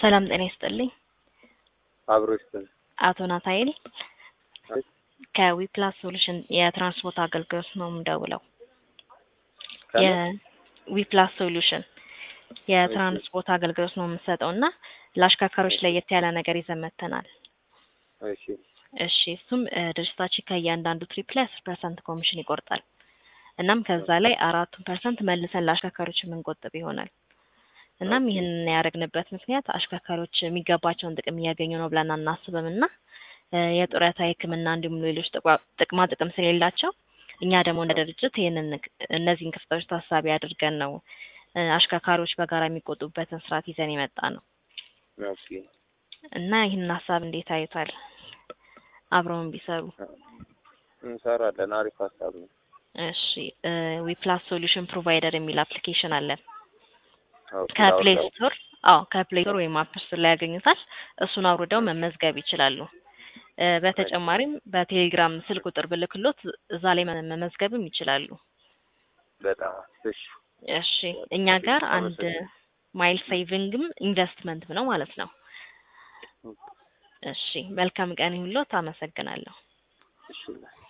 ሰላም ጤና ይስጥልኝ። አብሮ ይስጥል። አቶ ናታኤል አይ፣ ከዊፕላስ ሶሉሽን የትራንስፖርት አገልግሎት ነው የምደውለው። ከምን? የዊፕላስ ሶሉሽን የትራንስፖርት አገልግሎት ነው የምንሰጠው እና ለአሽከርካሪዎች ለየት ያለ ነገር ይዘን መጥተናል። እሺ እሺ እሱም እ፣ ድርጅታችን ከእያንዳንዱ ትሪፕ ላይ አስር ፐርሰንት ኮሚሽን ይቆርጣል። እናም ከዛ ላይ አራቱን ፐርሰንት መልሰን ለአሽከርካሪዎች የምንቆጥብ ይሆናል። እናም ይህንን ያደረግንበት ምክንያት አሽከርካሪዎች የሚገባቸውን ጥቅም እያገኙ ነው ብለን አናስብም እና እ፣ የጡረታ የሕክምና እንዲሁም ሌሎች ጥቅማ- ጥቅማ ጥቅም ስለሌላቸው እኛ ደግሞ እንደ ድርጅት ይህንን እነዚህን ክፍተቶች ታሳቢ አድርገን ነው እ፣ አሽከርካሪዎች በጋራ የሚቆጡበትን ስርዓት ይዘን የመጣ ነው ኦኬ እና ይህንን ሀሳብ እንዴት አዩታል? አብረውን ቢሰሩ እንሰራለን። አሪፍ ሀሳብ ነው። እሺ ዊፕላስ ሶሉሽን ፕሮቫይደር የሚል አፕሊኬሽን አለን ኦኬ፣ ከፕሌይ ላውርደው? ስቶር አዎ ከፕሌይ ስቶር ወይም አፕ ስቶር ላይ ያገኙታል እሱን አውርደው መመዝገብ ይችላሉ እ፣ በተጨማሪም በቴሌግራም ስልክ ቁጥር ብልክሎት እዛ ላይ መ- መመዝገብም ይችላሉ በጣም እሺ። እሺ እኛ ጋር አንድ አመሰግናለሁ። ማይል ሴቪንግም ኢንቨስትመንት ነው ማለት ነው እሺ መልካም ቀን ይሁንልዎት አመሰግናለሁ እሺ